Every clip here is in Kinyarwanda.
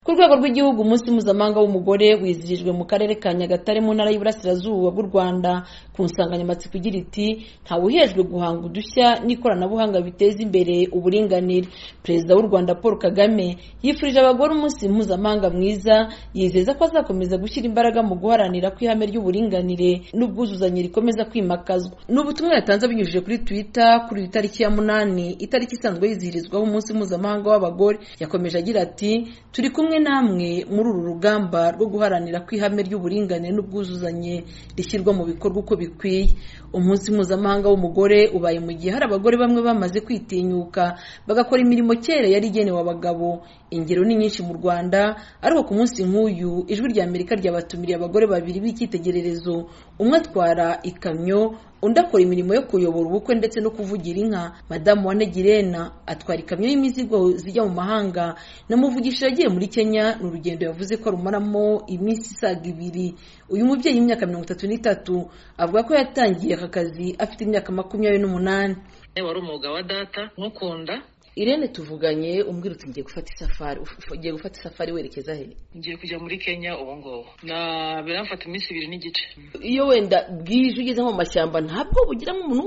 ku rwego rw'igihugu umunsi mpuzamahanga w'umugore wizirijwe mu karere ka nyagatare mu ntara y'uburasirazuba bw'u rwanda ku nsanganyamatsiko igira iti ntawuhejwe guhanga udushya n'ikoranabuhanga biteza imbere uburinganire perezida w'u rwanda paul kagame yifurije abagore umunsi mpuzamahanga mwiza yizeza ko azakomeza gushyira imbaraga mu guharanira ko ihame ry'uburinganire n'ubwuzuzanye rikomeza kwimakazwa ni ubutumwa yatanze abinyujije kuri twitter kuri iyi tariki ya munani itariki isanzwe yizihirizwaho umunsi mpuzamahanga w'abagore yakomeje agira ati turi kumwe namwe muri uru rugamba rwo guharanira ko ihame ry'uburinganire n'ubwuzuzanye rishyirwa mu bikorwa uko bikwiye umunsi mpuzamahanga w'umugore ubaye mu gihe hari abagore bamwe bamaze kwitinyuka bagakora imirimo kera yari igenewe abagabo ingero ni nyinshi mu rwanda ariko ku munsi nk'uyu ijwi rya amerika ryabatumiriye abagore babiri b'icyitegererezo umwe atwara ikamyo undi akora imirimo yo kuyobora ubukwe ndetse no kuvugira inka madamu wa negirena atwara ikamyo y'imizigo zijya mu mahanga namuvugisha yagiye muri kenya ni urugendo yavuze ko arumaramo iminsi isaga ibiri uyu mubyeyi w'imyaka mirongo itatu n'itatu avuga ko yatangiye aka kazi afite imyaka makumyabiri n'umunani wari umwuga wa data nkukunda irene tuvuganye umbwira uti ngiye gufata isafari ugiye gufata isafari werekeza he ngiye kujya muri kenya ubu ngubu na biramfata iminsi ibiri n'igice iyo wenda bwije ugeze nko mu mashyamba ntabwo bugiramo umuntu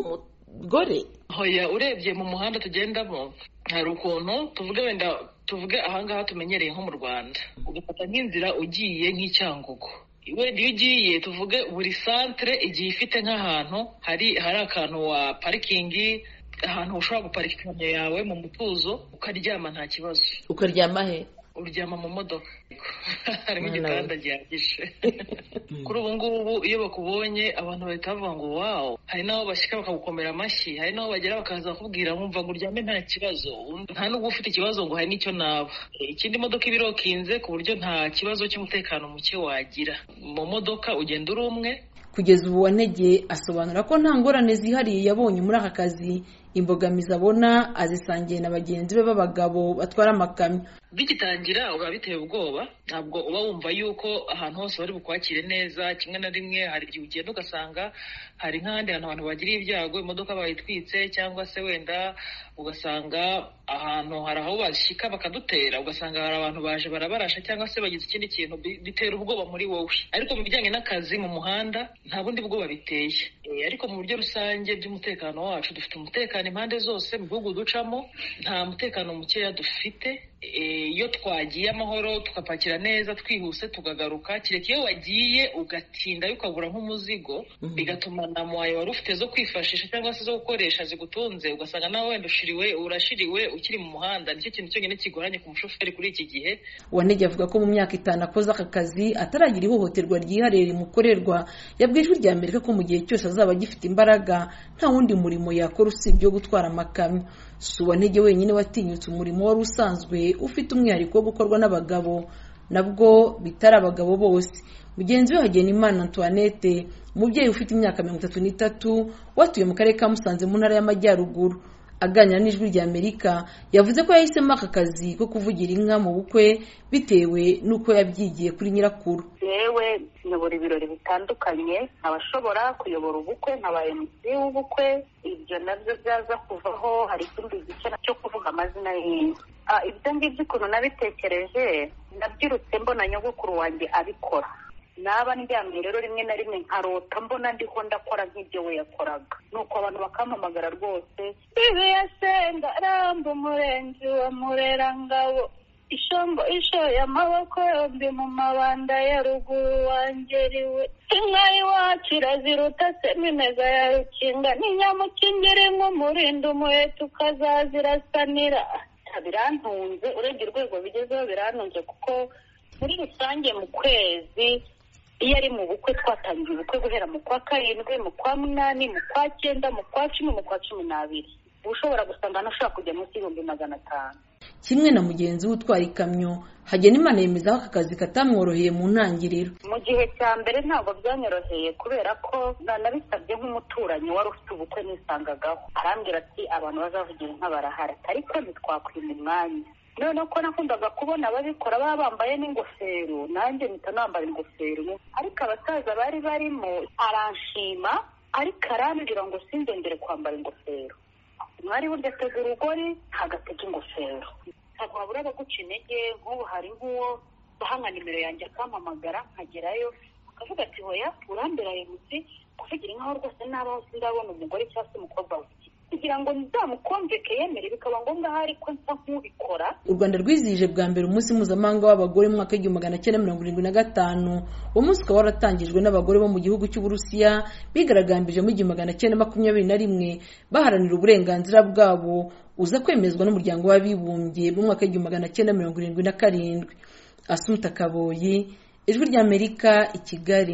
w'umugore hoya urebye mu muhanda tugendamo hari ukuntu tuvuge wenda tuvuge ahangaha tumenyereye nko mu rwanda ugafata nk'inzira ugiye nk'icyangugu wenda iyo ugiye tuvuge buri santire igiye ifite nk'ahantu hari hari akantu wa parikingi ahantu ushobora guparika ikamyo yawe mu mutuzo ukaryama nta kibazo ukaryama he uryama mu modoka harimo igitanda gihagije kuri ubu ngubu iyo bakubonye abantu bahita bavuga ngo wawo hari n'aho bashyika bakagukomera amashyi hari n'aho bagera bakaza bakubwira nkumva ngo uryame nta kibazo nta n'ubwo ufite ikibazo ngo hari n'icyo naba ikindi modoka iba irokinze ku buryo nta kibazo cy'umutekano muke wagira mu modoka ugenda uri umwe kugeza ubu wanege asobanura ko nta ngorane zihariye yabonye muri aka kazi imbogamizi abona azisangiye na bagenzi be b'abagabo batwara amakamyo bigitangira uba biteye ubwoba ntabwo uba wumva yuko ahantu hose bari bukwakire neza kimwe na rimwe hari igihe ugenda ugasanga hari nk'ahandi hantu abantu bagiriye ibyago imodoka bayitwitse cyangwa se wenda ugasanga ahantu hari aho bashyika bakadutera ugasanga hari abantu baje barabarasha cyangwa se bagize ikindi kintu bitera ubwoba muri wowe ariko mu bijyanye n'akazi mu muhanda nta bundi bwoba biteye ariko mu buryo rusange by'umutekano wacu dufite umutekano impande zose mu bihugu ducamo nta mutekano mukeya dufite iyo twagiye amahoro tugapakira neza twihuse tukagaruka kereka iyo wagiye ugatinda ukabura nk'umuzigo bigatuma na muwayo wari ufite zo kwifashisha cyangwa se zo gukoresha zigutunze ugasanga nawe wenda ushiriwe urashiriwe ukiri mu muhanda nicyo kintu cyonyine kigoranye ku mushoferi kuri iki gihe wanege avuga ko mu myaka itanu akoze aka kazi ataragira ihohoterwa ryihariye rimukorerwa yabwiye ijwi rya amerika ko mu gihe cyose azaba agifite imbaraga nta wundi murimo yakora usibye wo gutwara amakamyo si uwantege wenyine watinyutse umurimo wari usanzwe ufite umwihariko wo gukorwa n'abagabo nabwo bitari abagabo bose mugenzi we hagenimana antoinette umubyeyi ufite imyaka mirongo itatu n'itatu watuye mu karere ka musanze mu ntara y'amajyaruguru aganira n'ijwi rya amerika yavuze ko yahisemo aka kazi ko kuvugira inka mu bukwe bitewe n'uko yabyigiye kuri nyirakuru yewe nyobora ibirori bitandukanye abashobora kuyobora ubukwe nkabaye munsi w'ubukwe ibyo nabyo byaza kuvaho hari ikindi gice cyo kuvuga amazina y'inka ibyo ngibyo ukuntu nabitekereje nabyirutse mbona nyogokuru wanjye abikora naba ndyamye rero rimwe na rimwe nkarota mbona ndiho ndakora nk'ibyo we yakoraga nuko abantu bakampamagara rwose ibi yasenga ramba umurenzi wa murerangabo ishombo ishoye amaboko yombi mu mabanda ya ruguru wangeriwe inka iwacu iraziruta seminega ya rukinga n'inyamukingiri nk'umurinda umuheto ukazazirasanira birantunze urebye urwego bigezeho birantunze kuko muri rusange mu kwezi iyo ari mu bukwe twatangiye ubukwe guhera mu kwa karindwi mu kwa munani mu kwa cyenda mu kwa cumi mu kwa cumi n'abiri uba ushobora gusanga ntushobora kujya munsi y'ibihumbi magana atanu kimwe na mugenzi we utwara ikamyo hagenimana yemeza ko aka kazi katamworoheye mu ntangiriro mu gihe cya mbere ntabwo byanyoroheye kubera ko nanabisabye nk'umuturanyi wari ufite ubukwe nisangagaho arambwira ati abantu bazavugira inka barahara ariko ntitwakwima umwanya noneho ko nakundaga kubona ababikora baba bambaye n'ingofero nanjye mpita nambara ingofero ariko abasaza bari barimo aranshima ariko arambwira ngo sinzongere kwambara ingofero mwari burya atega urugori ntagatega ingofero ntabwo wabura abaguca intege nk'ubu hari nk'uwo akaha nka nimero yanjye akampamagara nkagerayo akavuga ati hoya uramberaye mutse kuvugira nkaho rwose nabaho sindabona umugore cyangwa se umukobwa wawe kugira ngo nzamukonjeke yemere bikaba ngombwa ahari ko nsa nk'ubikora u rwanda rwizihije bwa mbere umunsi mpuzamahanga w'abagore mu mwaka w'igihumbi magana cyenda mirongo irindwi na gatanu uwo munsi ukaba waratangijwe n'abagore bo mu gihugu cy'uburusiya bigaragambije mu igihumbi magana cyenda makumyabiri na rimwe baharanira uburenganzira bwabo uza kwemezwa n'umuryango w'abibumbye mu mwaka w'igihumbi magana cyenda mirongo irindwi na karindwi asuta kaboyi ijwi ry'amerika i kigali